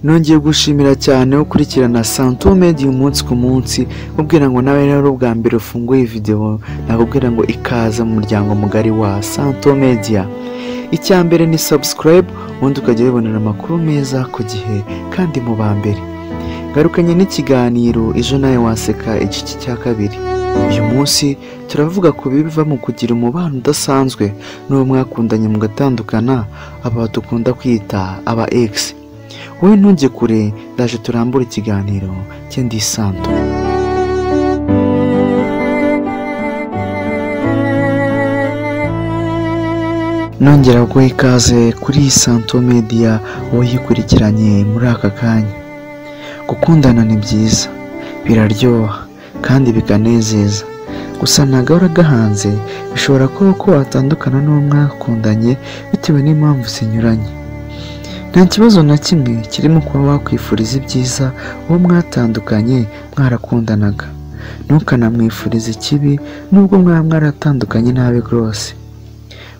nongeye gushimira cyane ukurikirana santo media umunsi ku munsi nkubwira ngo nawe rero ari ubwa mbere ufunguye video nakubwira ngo ikaze mu muryango mugari wa santo media icya mbere ni subscribe ubundi ukajya wibonera amakuru meza ku gihe kandi mu ba mbere garukanye n'ikiganiro ejo nawe waseka igice cya kabiri uyu munsi turavuga ku biva mu kugira umubano udasanzwe n'uwo mwakundanye mugatandukana aba dukunda kwita aba egisi wowe ntunge kure ndaje turambure ikiganiro cye ndisanto nongera guha ikaze kuri iyi santo media uwayikurikiranye muri aka kanya gukundana ni byiza biraryoha kandi bikanezeza gusa ntabwo ahora agahanze bishobora kuba ko watandukana n'uwo mwakundanye bitewe n'impamvu zinyuranye nta kibazo na kimwe kirimo kuba wakwifuriza ibyiza uwo mwatandukanye mwarakundanaga ntukanamwifurize ikibi nubwo mwaba mwaratandukanye nabi rwose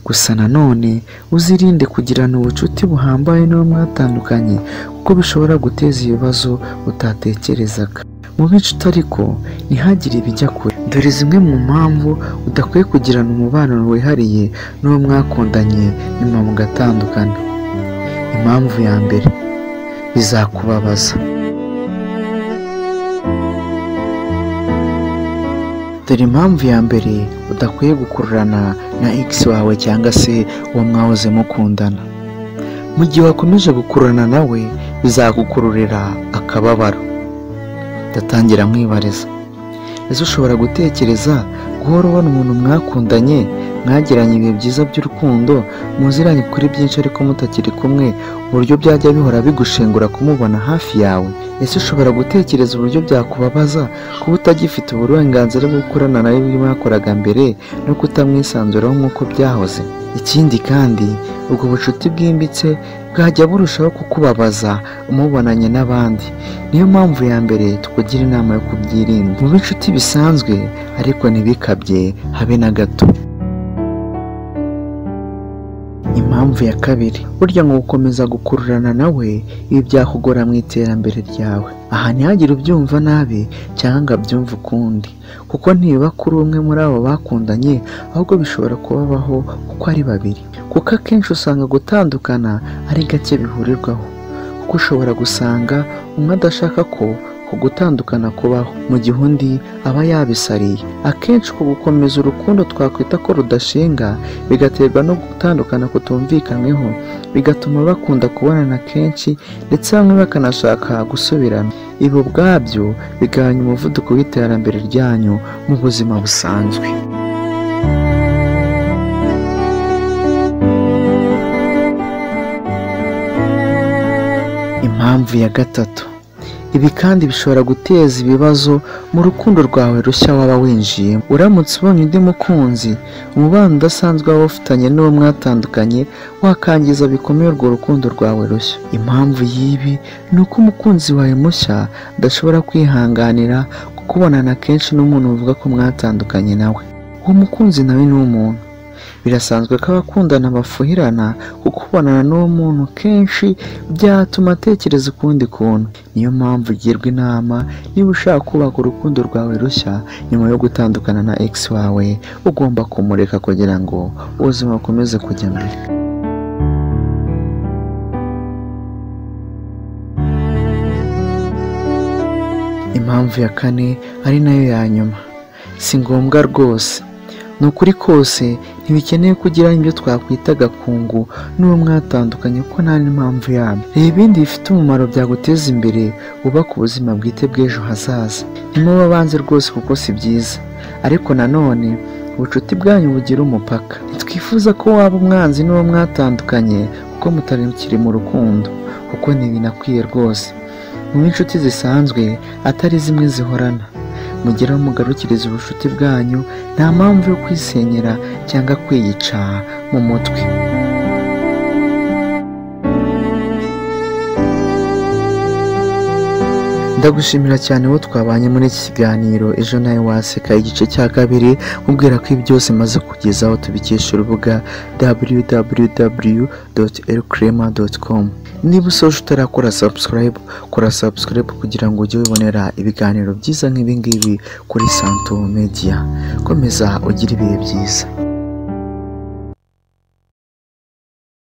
gusa nanone uzirinde kugirana ubucuti buhambaye n'uwo mwatandukanye kuko bishobora guteza ibibazo utatekerezaga mu bicuta ariko ntihagire ibijya kure dore zimwe mu mpamvu udakwiye kugirana umubano wihariye n'uwo mwakundanye nyuma mugatandukana impamvu ya mbere bizakubabaza dore impamvu ya mbere udakwiye gukururana na x wawe cyangwa se uwo mwahoze mukundana mu gihe wakomeje gukururana nawe bizagukururira akababaro ndatangira mwibariza ese ushobora gutekereza guhora ubona umuntu mwakundanye mwagiranye ibihe byiza by'urukundo muziranye kuri byinshi ariko mutakiri kumwe uburyo byajya bihora bigushengura kumubona hafi yawe ese ushobora gutekereza uburyo byakubabaza kuba utagifite uburenganzira bwo gukorana nawe mwakoraga mbere no kutamwisanzuraho nk'uko byahoze ikindi kandi ubwo bucuti bwimbitse bwajya burushaho kukubabaza umubonanye n'abandi niyo mpamvu ya mbere tukugira inama yo kubyirinda mu b'inshuti bisanzwe ariko ntibikabye habe na gato impamvu ya kabiri burya ngo gukomeza gukururana nawe ibi byakugora mu iterambere ryawe aha ntihagire ubyumva nabi cyangwa ngo abyumve ukundi kuko ntibiba kuri umwe muri abo bakundanye ahubwo bishobora kubabaho uko ari babiri kuko akenshi usanga gutandukana ari gake bihurirwaho kuko ushobora gusanga umwe adashaka ko ku gutandukana kubaho mu gihe undi aba yabisariye akenshi ku gukomeza urukundo twakwita ko rudashinga bigaterwa no gutandukana kutumvikanyweho bigatuma bakunda kubonana kenshi ndetse bamwe bakanashaka gusubirana ibi ubwabyo bigabanya umuvuduko w'iterambere ryanyu mu buzima busanzwe impamvu ya gatatu ibi kandi bishobora guteza ibibazo mu rukundo rwawe rushya waba winjiyemo uramutse ubonye undi mukunzi umubano udasanzwe waba ufitanye n'uwo mwatandukanye wakangiza bikomeye urwo rukundo rwawe rushya impamvu y'ibi ni uko umukunzi wawe mushya adashobora kwihanganira kukubonana kenshi n'umuntu uvuga ko mwatandukanye nawe uwo mukunzi nawe ni umuntu birasanzwe ko abakundana bafuhirana kuko ubonana n'uwo muntu kenshi byatuma atekereza ukundi kuntu niyo mpamvu ugirwa inama niba ushaka kubaka urukundo rwawe rushya nyuma yo gutandukana na ex wawe ugomba kumureka kugira ngo ubuzima bukomeze kujya mbere impamvu ya kane ari nayo ya nyuma si ngombwa rwose ni ukuri kose ntibikeneye kugira ibyo twakwita agakungu n'uwo mwatandukanye kuko nta n'impamvu yabyo reba ibindi bifite umumaro byaguteza imbere wubaka ubuzima bwite bw'ejo hazaza nimuba abanze rwose kuko si byiza ariko nanone ubucuti bwanyu bugira umupaka ntitwifuza ko waba umwanzi n'uwo mwatandukanye kuko mutari mu rukundo kuko ntibinakwiye rwose mu inshuti zisanzwe atari zimwe zihorana mugera mugarukiriza ubucuti bwanyu nta mpamvu yo kwisenyera cyangwa kwiyica mu mutwe ndagushimira cyane wo twabanye muri iki kiganiro ejo nawe waseka igice cya kabiri nkubwira ko ibi byose maze kugezaho tubikesha urubuga www niba usoje utarakora subscribe kora subscribe kugira ngo ujye wibonera ibiganiro byiza nk'ibingibi kuri santo media komeza ugire ibihe byiza